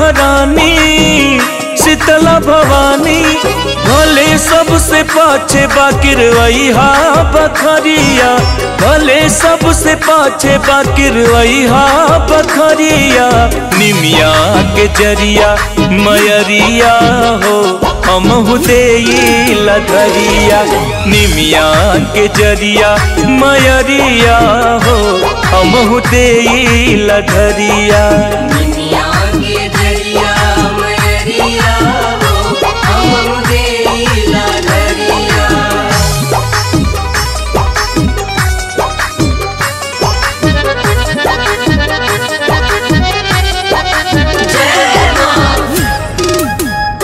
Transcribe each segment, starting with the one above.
महारानी शीतला भवानी भले सबसे पाछे बाकिर वैहा बखरिया भले सबसे पाछे बाकिर वैहा बखरिया निमिया के जरिया मयरिया हो हम दे लधरिया निमिया के जरिया मयरिया हो हम दे लधरिया दुनिया के दरिया मयरिया हो हम देला दरिया जय मां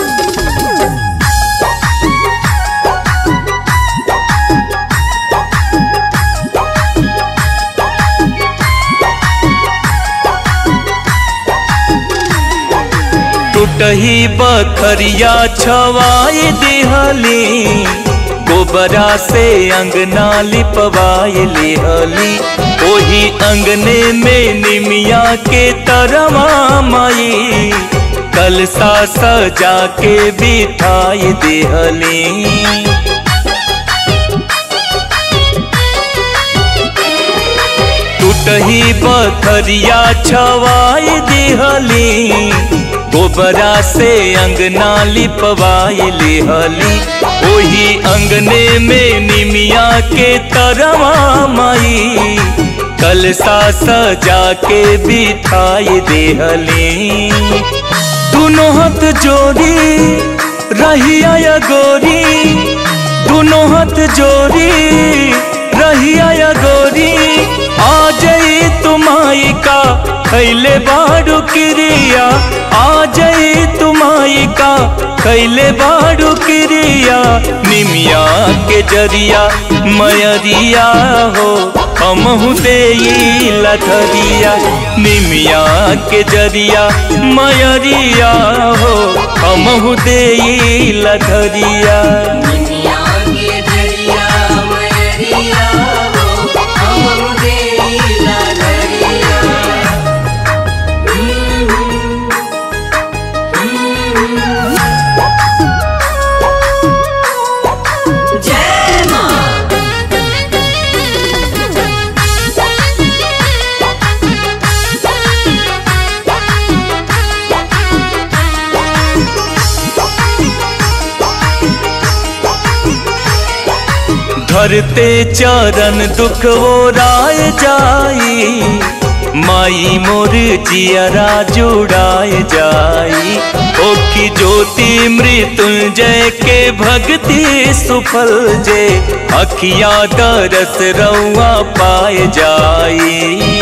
टूटही बखरिया छवाई दिहली गोबरा से अंगना लिपवाई लिहली ओही अंगने में निमिया के तरवा माई कलसा सजा के बिठाई दिहली टूटही बखरिया छवाई दिहली गोबरा से अंगना लिपवाई लिहली ओही अंगने में निमिया के तरवा माई कलसा सजा के बिठाई देहली दोनों हाथ जोड़ी रहिया या गोरी दोनों हाथ जोड़ी रहिया या गोरी आ जाई तुमाई का खैले बाड़ू क्रिया आ जाई तुमाई का खैले बाड़ू क्रिया निमिया के जरिया मयरिया हो हम दे लधरिया निमिया के जरिया मयरिया हो हम दे लधरिया दुनिया के दरिया मयरिया हो हम देला दरिया जय मां धरते चरण दुख वो राय जाई माई मोर जियरा जुड़ाए जाई ओखी ज्योति मृत्युंजय के भक्ति सुफल जे अखिया दरस रउआ पाए जाई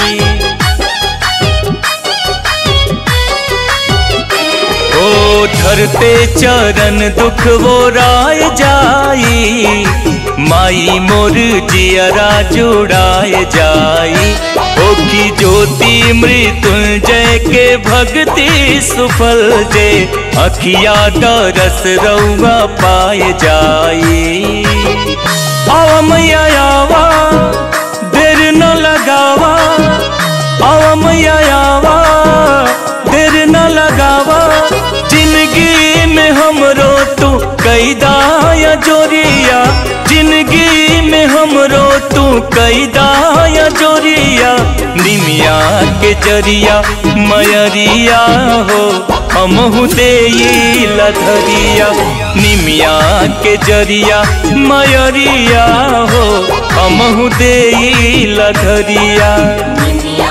ओ धरते चरण दुख वो राय जाई माई मोर जियरा जुड़ाए जाई ओखी ज्योति मृत्युंजय के भक्ति सुफल जे अखिया दरस रउआ पाए जाई आवा मैया आवा देर न लगावा आवा मैया आवा देर न लगावा जिंदगी में हमरो तू कैदा या जोरिया जिंदगी में हमरो तू कैदा या जोरिया निमिया के जरिया मयरिया हो हम दे लधरिया निमिया के जरिया मयरिया हो हम दे लधरिया दुनिया